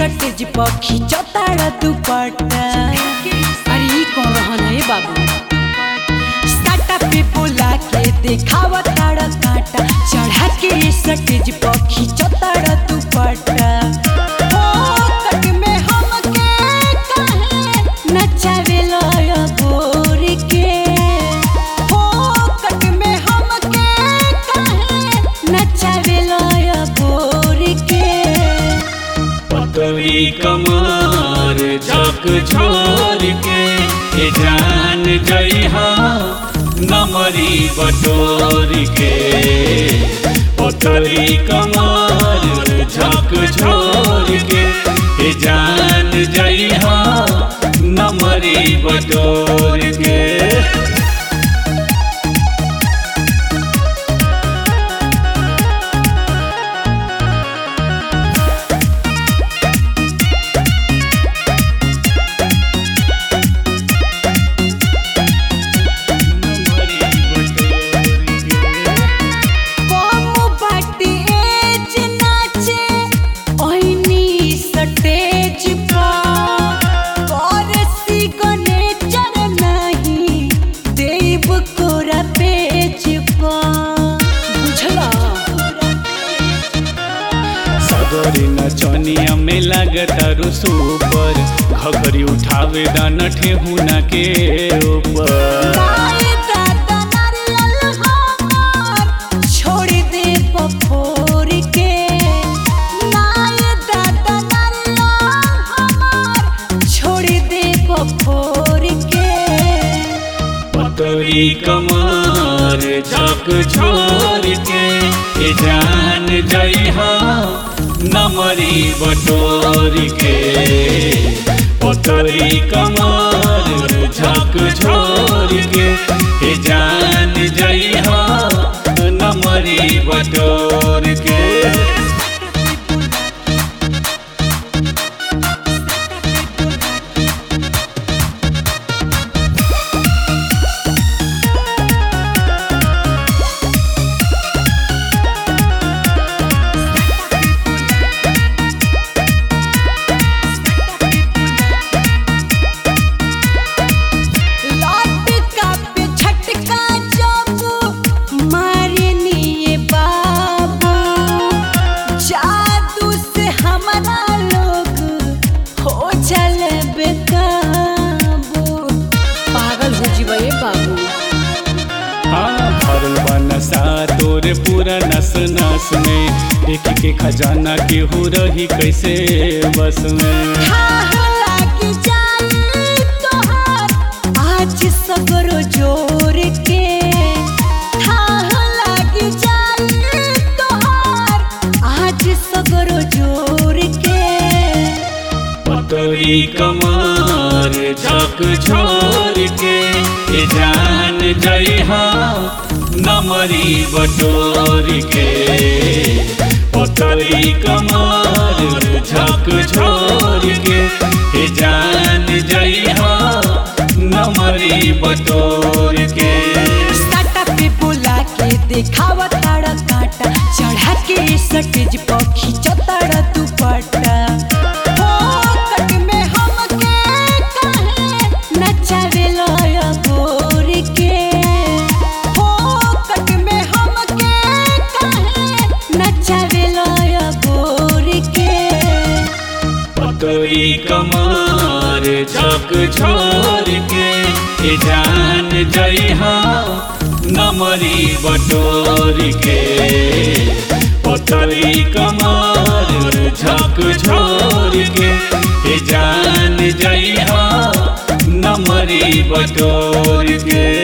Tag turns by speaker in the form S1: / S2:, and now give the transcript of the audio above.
S1: सटेज पखी चतारा दुपट्टा अरे ई कौन रहन है बाबू साटा पे बोला के देखावा तारा काटा चढ़ा के सटेज पखी चतारा दुपट्टा ओ कट में हमके काहे नचावे लया गोर के ओ कट में हमके काहे नचावे लया गोर के
S2: पतली कमर झक छोर के ए जान जइहा नमरी बटोर के पतली कमर झक छोर के ए जान जइहा नमरी बटोर के
S1: कम बाटी एज नाचे ओइनी सटेज पर करसी गनेचर नहीं देव कोरा पेज पर बुझला
S2: सगरी नचनिया में लगता सुपर घघरी उठावे दाना ठेहुना के ऊपर
S1: नाय दादा नारियल हमार छोड़ दे बफोर के नाय दादा नारियल हमार छोड़ दे बफोर के
S2: पतरी कमर झक छोर के ए जान जइहा नमरी बटोर के पतरी कमर झक छोर के ए जान जइहा नमरी बटोर के
S1: लौट का पे झटका जब मारनी ये बाबू जादू से हमारा लोग हो चल बेकाबू पागल हो जीवा ये बाबू
S2: हाँ भरल बा नशा तोरे पूरा नस नस में एक के खजाना के हो रही कैसे बस में
S1: हाँ लागी जाए तोहार आज सगरो जोर के हाँ लागी जाए तोहार आज सगरो जोर के
S2: पतरी कमर झक छोर के ए जान जइहा नमरी बटोर के पतरी कमर झक छोर के ए जान जइहा नमरी बटोर के
S1: साटा पे बोला के देखावा तारा काटा चढ़ा के सटेज पखी चतारा दुपट्टा हो कट में हमके काहे नचावे लया गोर के हो कट में हमके काहे नचावे लया गोर के
S2: पतरी कमर झक छोर के ए जान जइहा नमरी बटोर के पतरी कमर झक छोर के ए जान जइहा नमरी बटोर के